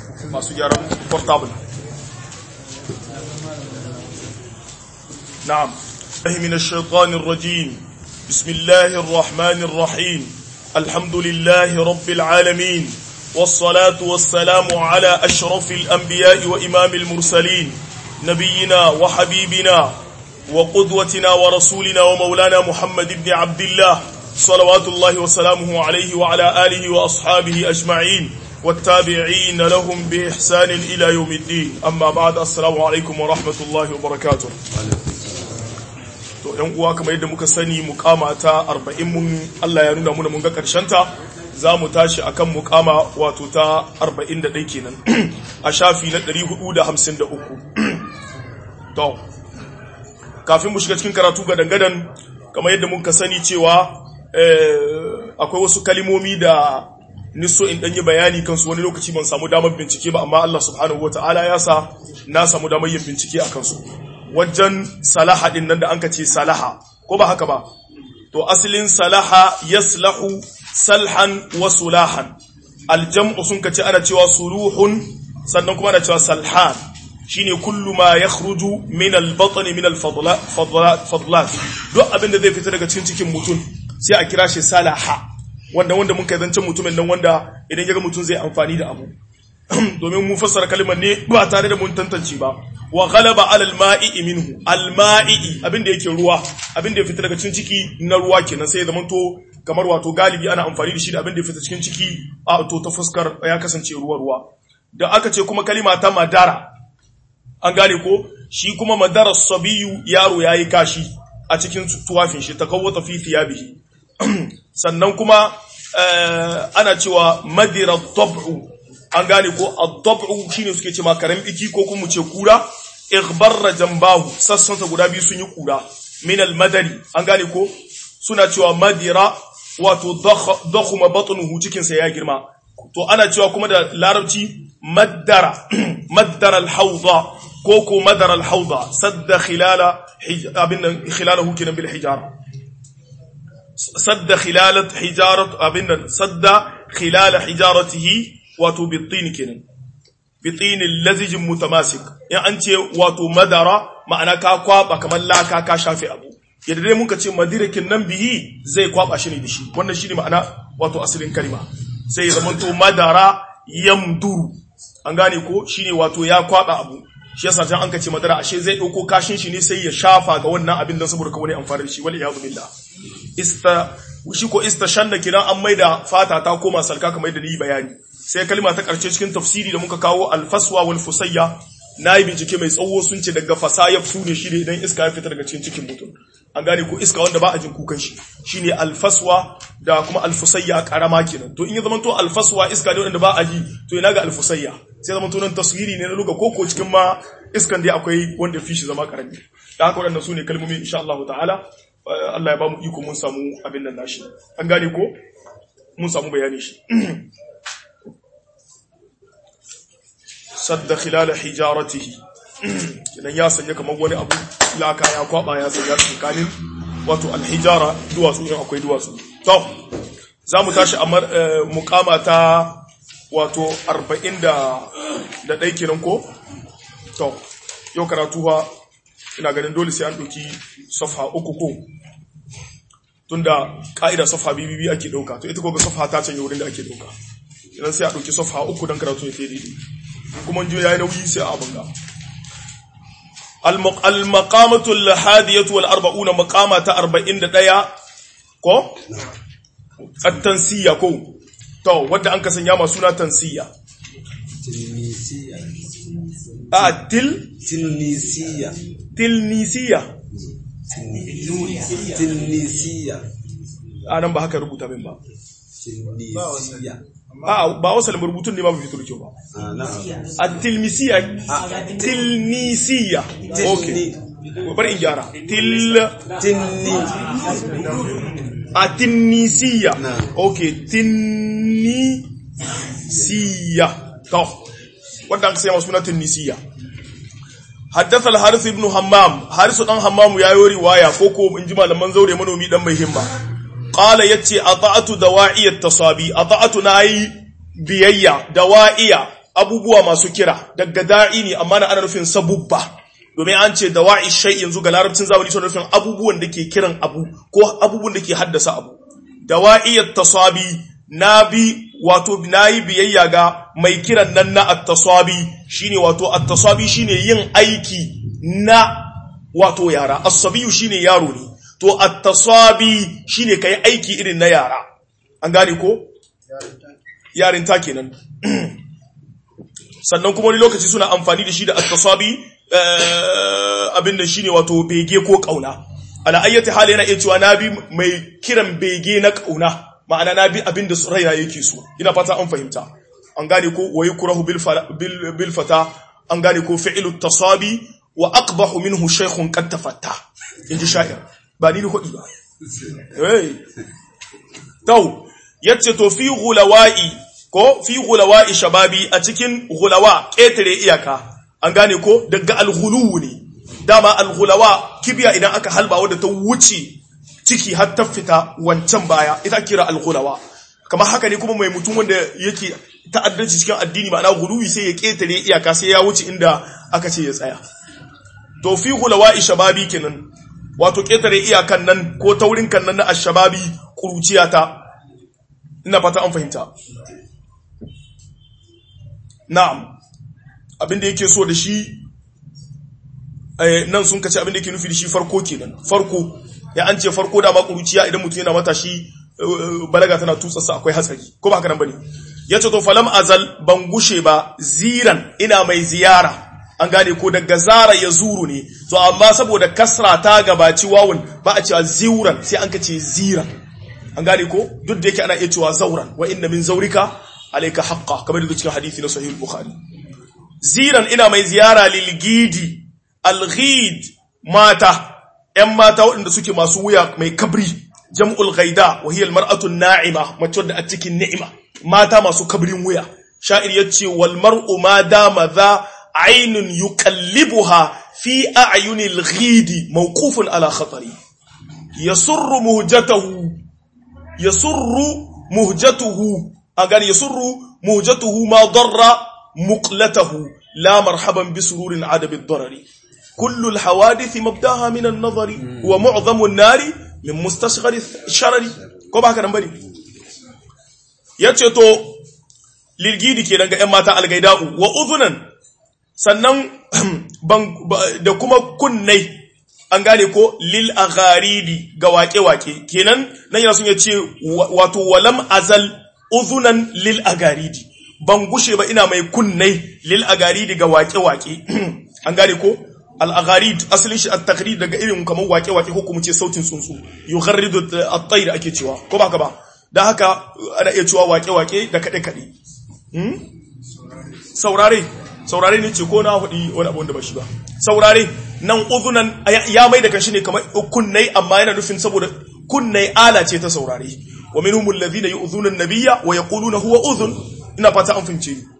masu gyaran portable na'am من الشيطان الرجيم بسم الله الرحمن الرحيم الحمد لله رب العالمين والصلاة والسلام على أشرف الأنبياء وإمام المرسلين نبينا وحبيبنا وقدوتنا ورسولنا ومولانا محمد بن عبد الله صلوات الله وسلامه عليه وعلى آله وأصحابه أجمعين والتابعين لهم بإحسان إلى يوم الدين أما بعد السلام عليكم ورحمة الله وبركاته to ɗan uwa kamar yadda muka sani mukama ta 40 mun Allah ya nuna muna mun ga karshen ta za mu tashi akan mukama wato ta 41 kenan a shafi na 453 to kafin mu shiga cikin karatu ga dangadan kamar yadda muka sani cewa akwai wasu kalimomi da niso in danyi bayani kansu wani lokaci ban samu damar bincike ba amma Allah subhanahu wataala ya sa na samu damar yin bincike a kansu wajen salaha din nan da an ce salaha ko ba haka ba to asalin salaha yaslahu salhan wa sulahan aljam'u sun kace ana cewa suluhun sannan kuma ana cewa salhan shine kullu ma yakhruju min al-batn min al-fadlat duk abin da zai fita daga cikin cikin mutum sai a kira shi salaha wanda wanda mun kai zancen mutumin nan wanda idan ya ga mutum zai amfani da abu domin mun fassara kalmar ne ba tare da mun tantance ba wa ghalaba ala al-ma'i minhu al-ma'i abinda yake ruwa abinda ya fita daga cikin ciki na ruwa kenan sai ya zama to kamar wato galibi ana amfani da shi da abinda ya fita cikin ciki a to ta fuskar ya kasance ruwa ruwa da aka ce kuma kalima ta madara an gane ko shi kuma madara sabiyu yaro yayi kashi a cikin tuwafin shi takawwata fi thiyabihi sannan kuma ana cewa madira tab'u an gane ko ad-dab'u shine suke ce ma karen biki ko kuma ce kura ighbarra jambahu sassansa guda biyu sun yi kura min al-madari an gane ko suna cewa madira wato dakhuma batnuhu cikin sa ya girma to ana cewa kuma da larabci maddara maddara al-hawda ko ko madara al-hawda sadda khilala abin khilalahu kinan bil hijara sadda khilalat hijarat abin sadda khilala hijaratihi wato bitini kenan bitinin lazijin mutamasik in an ce wato madara ma'ana ka kwaba kamar laka ka shafe abu yadda dai muka ce madirakin nan bihi zai kwaba shi ne da shi wannan shi ne ma'ana wato asalin kalma sai ya zamanto madara yamduru an gane ko shi ne wato ya kwaba abu shi yasa can an ka ce madara ashe zai ɗauko kashin shi ne sai ya shafa ga wannan abin don saboda wani amfani da shi wal iyadu billah ista shi ko istashanna kiran an maida fata ta koma salka kamar yadda ni bayani sai kalma ta karshe cikin tafsiri da muka kawo alfaswa wal fusayya nayi bincike mai tsawo sun ce daga fasaya su ne shi ne idan iska ya fita daga cikin cikin mutum an gane ko iska wanda ba a jin kukan shi shine alfaswa da kuma alfusayya karama kenan to in ya zama to alfaswa iska ne wanda ba a ji to ina ga alfusayya sai zama to nan taswiri ne na luga koko cikin ma iskan dai akwai wanda fi shi zama karami da haka waɗannan su ne kalmomi insha Allah ta'ala Allah ya ba mu iko mun samu abin nan nashi an gane ko mun samu bayani shi sadda khilala hijaratihi idan ya sanya kamar wani abu laka ya kwaba ya sanya tsakanin wato alhijara duwatsu in akwai duwatsu to za mu tashi a mukama ta wato 40 da ɗai kenan ko to yau karatu ha ina ganin dole sai an ɗauki safha uku ko tunda ka'ida safha bibibi ake ɗauka to ita ko ga safha ta canje wurin da ake ɗauka idan sai a ɗauki safha uku don karatu ya fi daidai kuma jiyo ya yi nauyi sai a abin ga المقامة الحادية والأربعون مقامة أربعين دقيا كو التنسية كو تو ودى أنك سنياما سنة تنسية تلميسية آه تل تلميسية تلنيسية تلميسية أنا ba haka rubuta min ba تلميسية a ba wasalin rubutun ne ba fito da kyau ba آه نعم at-tilmisiya tilmisiya okay bari in gyara til تلني at-tinnisiya Na'am. okay tinnisiya to wanda aka sai suna tinnisiya حدث الحارث بن همام حارث دان همام yayo riwaya koko in ji malaman zaure manomi dan mai himma qala yace ata'atu dawa'i at-tasabi ata'atu nayi biyayya dawa'iya abubuwa masu kira daga da'i ne amma na ana nufin sabubba domin an ce dawa'i shay yanzu ga larabcin zamani suna nufin abubuwan da ke kiran abu ko abubuwan da ke haddasa abu dawa'iyat tasabi na bi wato nayi biyayya ga mai kiran nan na at-tasabi shine wato at-tasabi shine yin aiki na wato yara as-sabiyu shine yaro ne to at-tasabi shine kai aiki irin na yara an gane ko yarin ta kenan sannan kuma wani lokaci suna amfani da shi da at-tasabi abin da shine wato bege ko kauna ala ayyati hali yana iya cewa nabi mai kiran bege na kauna ma'ana nabi abin da raina yake so ina fata an fahimta an gane ko wa yukrahu bil bil fata an gane ko fi'lu tasabi wa aqbahu minhu shaykhun qad tafatta inji sha'ir ba ni hudi ba hey to yace to fi ghulawa'i ko fi ghulawa'i shababi a cikin ghulawa ketare iyaka an gane ko daga alghulu ne dama alghulawa kibiya idan aka halba wadda ta wuce ciki har ta fita wancan baya ita kira alghulawa kamar haka ne kuma mai mutum wanda yake ta'addanci cikin addini ma'ana guluwi sai ya ketare iyaka sai ya wuce inda aka ce ya tsaya to fi ghulawa shababi kenan wato ketare iyakan nan ko taurin kan nan na ashababi kuruciya ta ina fata an fahimta na'am abinda yake so da shi nan sun kace abinda yake nufi da shi farko kenan farko ya an ce farko da ba kuruciya idan mutum yana matashi balaga tana tutsarsa akwai hatsari ko ba haka nan bane yace to falam azal ban gushe ba ziran ina mai ziyara an gane ko daga zara ya zuru ne to amma saboda kasra ta gabaci wawun ba a cewa ziuran sai an kace ziran an gane ko duk da yake ana iya cewa zauran wa inna min zaurika alayka haqqa kamar da cikin hadisi na sahih bukhari ziran ina mai ziyara lil gidi al ghid mata ‘yan mata waɗanda suke masu wuya mai kabri, jam'ul gaida, wahiyar mar'atun na'ima, mace da a cikin ni'ima, mata masu kabrin wuya. Sha'ir ya ce, wal mar'u ma dama za ainun yi kallibuha fi a'ayunil ghidi mawqufun ala khatari. Ya surru muhjatahu, ya surru muhjatuhu, a gani ya surru muhjatuhu ma darra muqlatahu, la marhaban bi sururin adabin darari. كل الحوادث مبداها من النظر ومعظم النار من مستصغر الشرر ko ba haka nan bane yace to lilgidi kenan ga ƴan mata algaida'u wa udhunan sannan da kuma kunnai an gane ko lil agharidi ga wake-wake kenan nan yana sun yace wato walam azal udhunan lil agharidi ban gushe ba ina mai kunnai lil agaridi ga wake-wake an gane ko al-agharid asalin shi at-taqrid daga irin kamar wake-wake ko kuma ce sautin tsuntsu yugharridu at-tayr ake cewa ko ba ka ba dan haka ana iya cewa wake-wake da kade-kade hmm? saurare saurare ne ce ko na hudi wani abu wanda ba shi ba saurare nan uzunan ya mai da kanshi ne kamar kunnai amma yana nufin saboda kunnai ala ce ta saurare wa minhum alladhina yu'dhuna an-nabiyya wa yaquluna huwa udhun ina fata an fince ni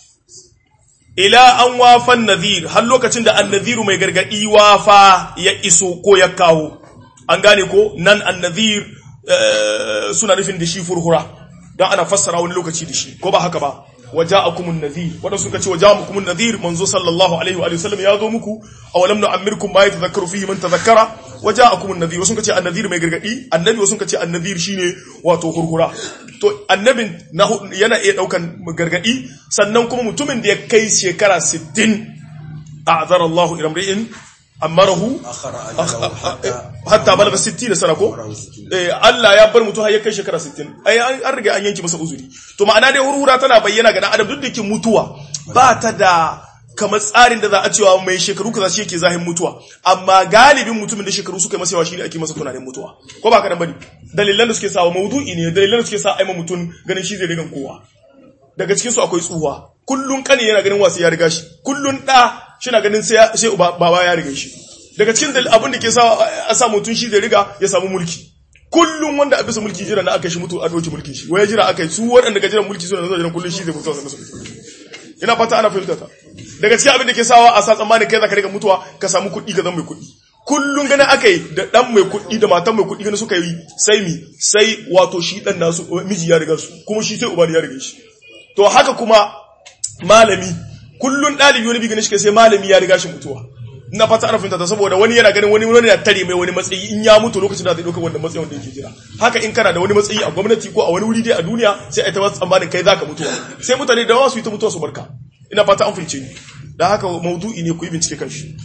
ila an wafan nadhir har lokacin da annadhiru mai gargadi wafa ya iso ko ya kawo an gane ko nan annadhir suna nufin da shi furhura dan ana fassara wani lokaci da shi ko ba haka ba waja'akumun nadhir wanda suka ce waja'akumun nadhir manzo sallallahu alaihi wa sallam ya zo muku aw lam nu'ammirkum ma yatadhakkaru fihi man tadhakkara waja'akumun nadhir wasu suka ce annadhir mai gargadi annabi wasu suka ce annadhir shine wato hurhura to annabin yana iya daukan gargadi sannan kuma mutumin da ya kai shekara 60 a'zara Allah ila imri'in amarahu hatta balaga 60 sana ko eh Allah ya bar mutum har ya kai shekara 60 ai an riga an yanki masa uzuri to ma'ana dai hurhura tana bayyana ga dan adam duk da ke mutuwa ba ta da kamar tsarin da za a cewa mai shekaru kaza shi yake zahin mutuwa amma galibin mutumin da shekaru suka masa yawa shine ake masa tunanin mutuwa ko ba ka dan bane dalilan da suke sa maudu'i ne dalilan da suke sa aima mutum ganin shi zai rigan kowa daga cikin su akwai tsuwa kullun kane yana ganin wasu ya riga shi kullun da shina ganin sai sai baba ya riga shi daga cikin abin da ke sa a sa mutum shi zai riga ya samu mulki kullum wanda a bisa mulki jira na aka shi mutu a doki mulkin shi waya jira aka yi su waɗanda ga jiran mulki suna zuwa jiran kullum shi zai mutu a musu ina fata ana fahimta ta daga cikin abin da ke sawa a sa tsammanin kai zaka riga mutuwa ka samu kuɗi ka zama mai kuɗi kullum ganin aka yi da ɗan mai kuɗi da matan mai kuɗi ganin suka yi sai mi sai wato shi ɗan nasu miji ya riga su kuma shi sai uba ya riga shi to haka kuma malami kullun dalibi wani bigin shi sai malami ya riga shi mutuwa ina fata ana fahimta ta saboda wani yana ganin wani wani ya tare mai wani matsayi in ya mutu lokacin da zai dauka wannan matsayin wanda yake jira haka in kana da wani matsayi a gwamnati ko a wani wuri dai a duniya sai a ta wasu tsammanin kai zaka mutuwa sai mutane da wasu yi ta mutuwa su barka ina fata an fahimce ni da haka maudu'i ne ku yi bincike kan shi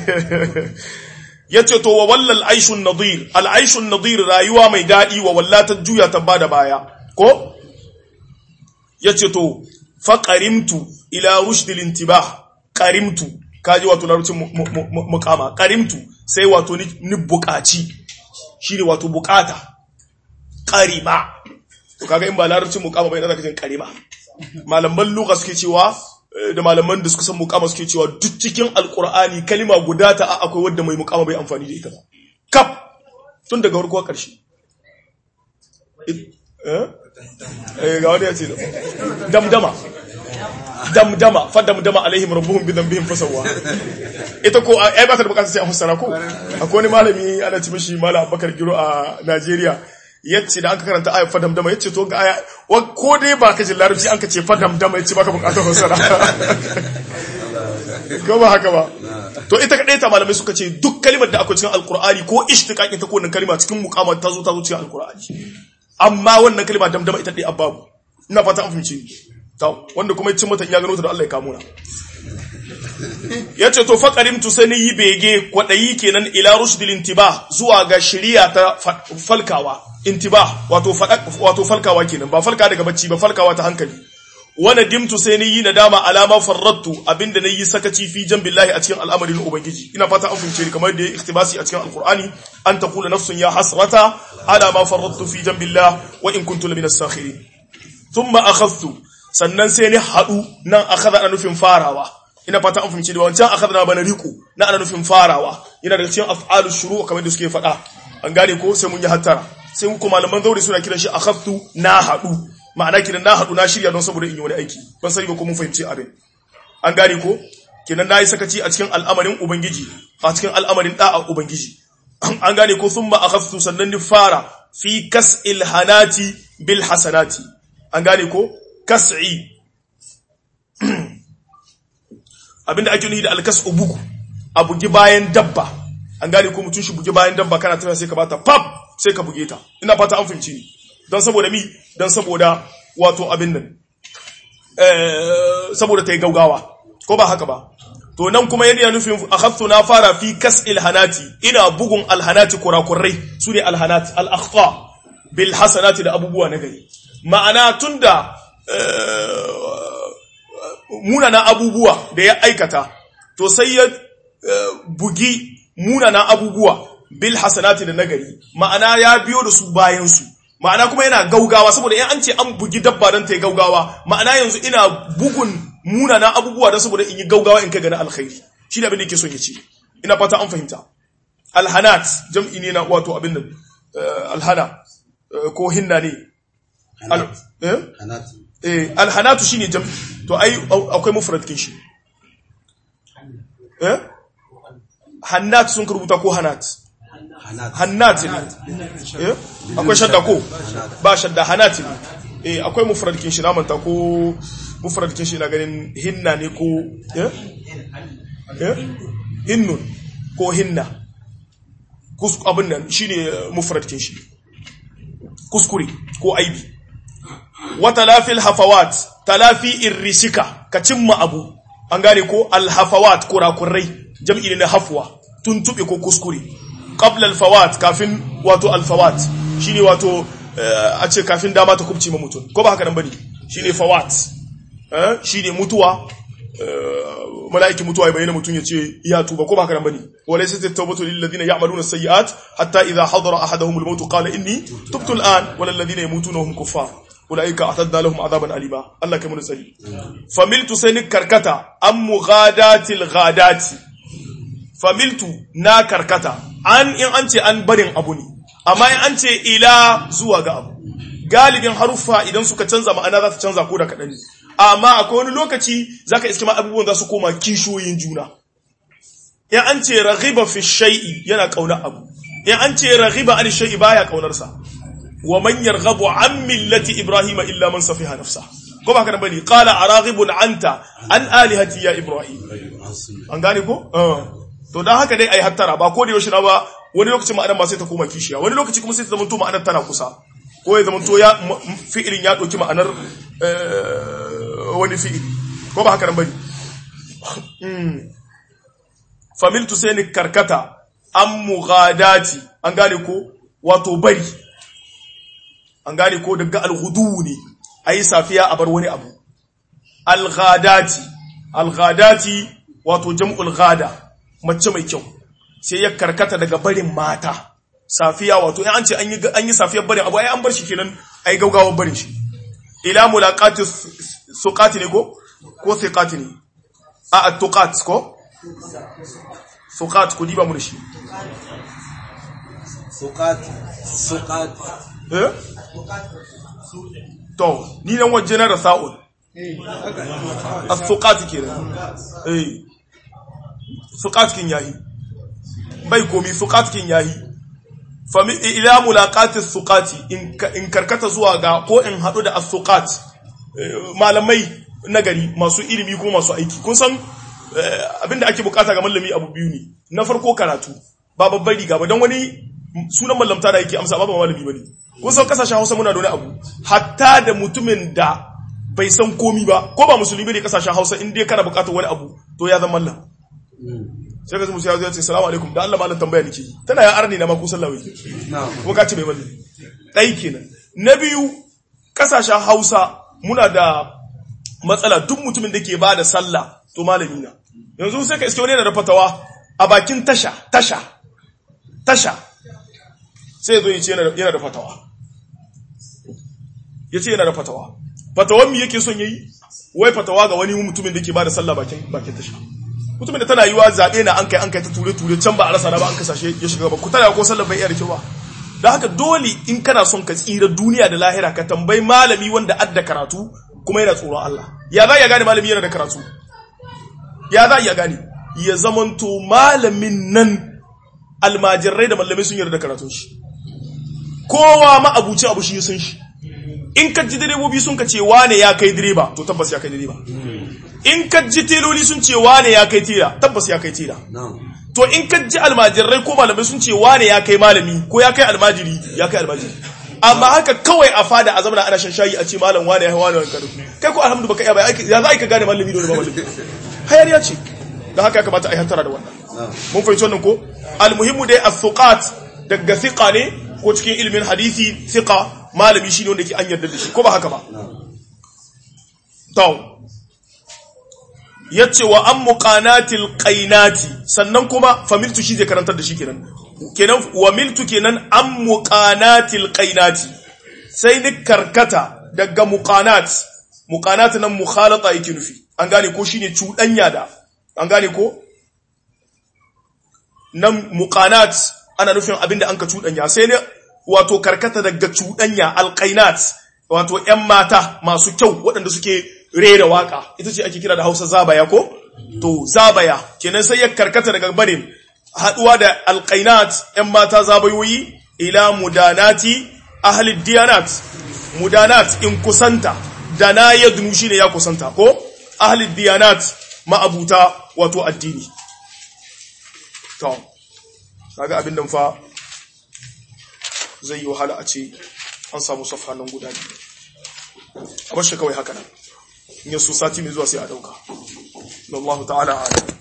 yace to wa wallal aishun nadir al aishun nadir rayuwa mai dadi wa wallata juya ta bada baya ko yace to fa qarimtu ila rushdil intibah qarimtu kaji wato larabcin mukama qarimtu sai wato ni bukaci shine wato bukata qarima to kaga in ba larabcin mukama bai da kajin qarima malaman lugha suke cewa da malaman da suka san mukama suke cewa duk cikin alkur'ani kalima guda ta a akwai wadda mai mukama bai amfani da ita ba kaf tun daga farko karshe eh ga wani ya ce damdama damdama fa damdama alaihim rabbuhum bi dhanbihim fasawa ita ko ai ba ta da bukatar sai a fassara ko akwai wani malami ana ci mishi malam Abubakar Giro a Najeriya yace da aka karanta ayat fadam dama yace to ga aya ko dai ba ka ji larabci an ka ce fadam dama yace baka bukatar fassara ko ba haka ba to ita kadai ta malamai suka ce duk kalimar da akwai cikin alqur'ani ko ishtiqaqin ta ko wannan kalima cikin muqamat ta zo ta zo cikin alqur'ani amma wannan kalima damdama ita dai ababu ina fata an fahimci to wanda kuma yace mata ya gano ta da Allah ya kamo na yace to faqarimtu sani yi bege kwadayi kenan ila rushdil intibah zuwa ga shari'a ta falkawa intibah wato wato falkawa kenan ba falka daga bacci ba falkawa ta hankali wana dimtu sai ni yi nadama alama farrattu abinda na yi sakaci fi billahi a cikin al'amarin ubangiji ina fata an fahimce ni kamar da ya iktibasi a cikin alqur'ani an taqula nafsun ya hasrata ala ma farrattu fi jambillah wa in kuntu lamina sakhirin thumma akhadhtu sannan sai ni hadu nan akhadha ana nufin farawa ina fata an fahimce da wancan akhadha na bana riku na ana nufin farawa yana daga cikin af'alu shuru kamar da suke faɗa an gane ko sai mun yi hattara sai mu kuma malaman zauri suna kiran shi akhadtu na hadu ma'ana kinan na haɗu na shirya don saboda in yi wani aiki ban sani ba ko mun fahimci abin an gane ko kinan na yi sakaci a cikin al'amarin ubangiji a cikin al'amarin da'a ubangiji an gane ko sun ma'akastu sannan ni fara fi kas'il hanati bil hasanati an gane ko kas'i abinda ake nufi da alkas'u bugu a bugi bayan dabba an gane ko mutum shi bugi bayan dabba kana tafiya sai ka bata pap sai ka buge ta ina fata an fahimci ni don saboda mi don saboda wato abin nan saboda ta yi gaugawa ko ba haka ba to nan kuma yadda nufin akhadtu na fara fi kas'il hanati ina bugun alhanati kurakurai su ne alhanati al-akhta bil hasanati da abubuwa na gari ma'ana tunda munana abubuwa da ya aikata to sai ya bugi munana abubuwa bil hasanati da nagari ma'ana ya biyo da su bayan su ma'ana kuma yana gaugawa saboda in an ce an bugi dabba don ta yi gaugawa ma'ana yanzu ina bugun munana abubuwa don saboda in yi gaugawa in kai gani alkhairi shi da abin da yake son ya ce ina fata an fahimta alhanat jam'i ne na wato abin nan alhana ko hinna ne alhanatu shine jam'i to ai akwai mufrad kin shi eh hannat sun rubuta ko hanat hannat ne akwai shadda ko ba shadda hannat ne eh akwai mufradkin shi namanta ko mufradkin shi na ganin hinna ne ko eh eh hinnun ko hinna kus abin nan shine mufradkin shi kuskure ko aibi wa talafil hafawat talafi irrisika ka cimma abu an gane ko alhafawat kurakurai jam'i ne na hafwa tuntube ko kuskure qabla alfawat kafin wato alfawat shine wato a ce kafin dama ta kubce ma mutum ko ba haka nan bane shine fawat eh shine mutuwa mala'ikin mutuwa ya bayyana mutum ya ce ya tuba ko ba haka nan bane walaysa at-tawbatu lil ladina ya'maluna as-sayyi'at hatta idha hadara ahaduhum al-maut qala inni tubtu al-an wal ladina yamutuna hum kuffar ulaika atadna lahum adaban alima Allah kai mun tsari familtu saynik karkata am mughadatil ghadati familtu na karkata an in an ce an barin abu ne amma in an ce ila zuwa ga abu galibin haruffa idan suka canza ma'ana za su canza ko da kaɗan ne amma akwai wani lokaci za ka iske ma abubuwan za su koma kishoyin juna in an ce raghiba fi shay'i yana ƙaunar abu in an ce raghiba an shay'i baya ƙaunarsa wa man yarghabu an millati ibrahima illa man safiha nafsa ko ba ka bane qala araghibun anta an alihati ya ibrahim an gane ko Ah. to dan haka dai ai hattara ba ko da yaushe na ba wani lokaci ma'anar ma sai ta koma kishiya wani lokaci kuma sai ta zama to ma'anar tana kusa ko ya zama to ya m- m- fi'ilin ya dauki ma'anar eh, wani fi'ili ko ba haka nan bane familtu sai ni karkata an mughadati an gane ko wato bari an gane ko daga alhudu ne ayi safiya a bar wani abu alghadati alghadati wato jam'ul ghada mace mai kyau sai ya karkata daga barin mata safiya wato in an ce an yi an yi safiyar barin abu ai an bar shi kenan ai gaugawar barin shi ila mulaqati suqati ne ko ko thiqati ne a at-tuqat ko suqat ku diba mu da shi Sukati. Sukati. eh to ni nan waje na rasa'ul as-suqat kenan eh suqat kin yahi bai komi suqat kin yahi fami ila mulaqati as-suqati in ka- in karkata zuwa ga ko in hadu da as-suqat eh, malamai nagari masu ilimi kuma masu aiki kun san eh, abinda ake bukata ga malami abu biyu ne na farko karatu ba babbar riga ba don wani sunan mallamta da yake amsa ba ba malami bane kun san kasashen Hausa muna da wani abu hatta da mutumin da bai san komi ba ko ba musulmi ne kasashen Hausa in dai kana bukatar wani abu to ya zama mallam sai ka ji musu ya zo ya ce salamu alaikum da Allah malam tambaya nake yi tana ya arni na ma ko sallah wai Na'am. kuma ka ce mai mallam ɗai kenan na biyu kasashen Hausa muna da matsala duk mutumin da ke ba da sallah to malami na yanzu sai ka iske wani yana da fatawa a bakin tasha tasha tasha sai zo ya ce yana da- yana da fatawa ya ce yana da fatawa fatawan mi yake son yayi wai fatawa ga wani mutumin da ke ba da sallah bakin bakin tasha mutumin da tana yiwa zaɓe na an kai an kai ta ture ture can ba a rasa na ba an kasashe ya shiga ba ku tana ko sallah bai iya da kyau ba da haka dole in kana son ka tsira duniya da lahira ka tambayi malami wanda adda karatu kuma yana tsoron Allah ya za ya gane malami yana da karatu ya za ya gane ya zamanto malamin nan almajirai da malamai sun yarda da karatun shi kowa ma abuci abu shi ya san shi in ka ji direbobi sun ka ce wane ya kai direba to tabbas ya kai direba in ka ji teloli sun ce wane ya kai tela tabbas ya kai tela Na'am. to in ka ji almajirai ko malamai sun ce wane ya kai malami ko ya kai almajiri ya kai almajiri amma haka kawai a fada a zamana ana shan shayi a ce malam wane ya wane kado kai ko alhamdu baka iya ba ya za a ka gane malami da wani ba malami hayar ya ce da haka ya kamata a yi hantara da wannan Na'am. mun fahimci wannan ko almuhimmu dai as-suqat daga thiqa ne ko cikin ilimin hadisi thiqa malami shine wanda ke an yarda da shi ko ba haka ba Na'am. to yace wa an muqanatil qainati sannan kuma familtu shi zai karantar da shi kenan kenan wa miltu kenan an muqanatil qainati sai ni karkata daga muqanat muqanat nan mukhalata yake nufi an gane ko shine cuɗanya da an gane ko nan muqanat ana nufin abinda an ka cuɗanya sai ne wato karkata daga cuɗanya alqainat wato ƴan mata masu kyau waɗanda suke rera waka ita ce ake kira da Hausa zabaya ko to zabaya kenan sai ya karkata daga barin haduwa da alqainat ƴan mata zabayoyi ila mudanati ahli diyanat mudanat in kusanta dana yadnu shine ya kusanta ko ahli diyanat ma'abuta wato addini to kaga abin nan fa zai yi wahala a ce an samu safha nan guda biyu a bar shi kawai haka nan in yaso sati mai zuwa sai a dauka Allah ta'ala a'lam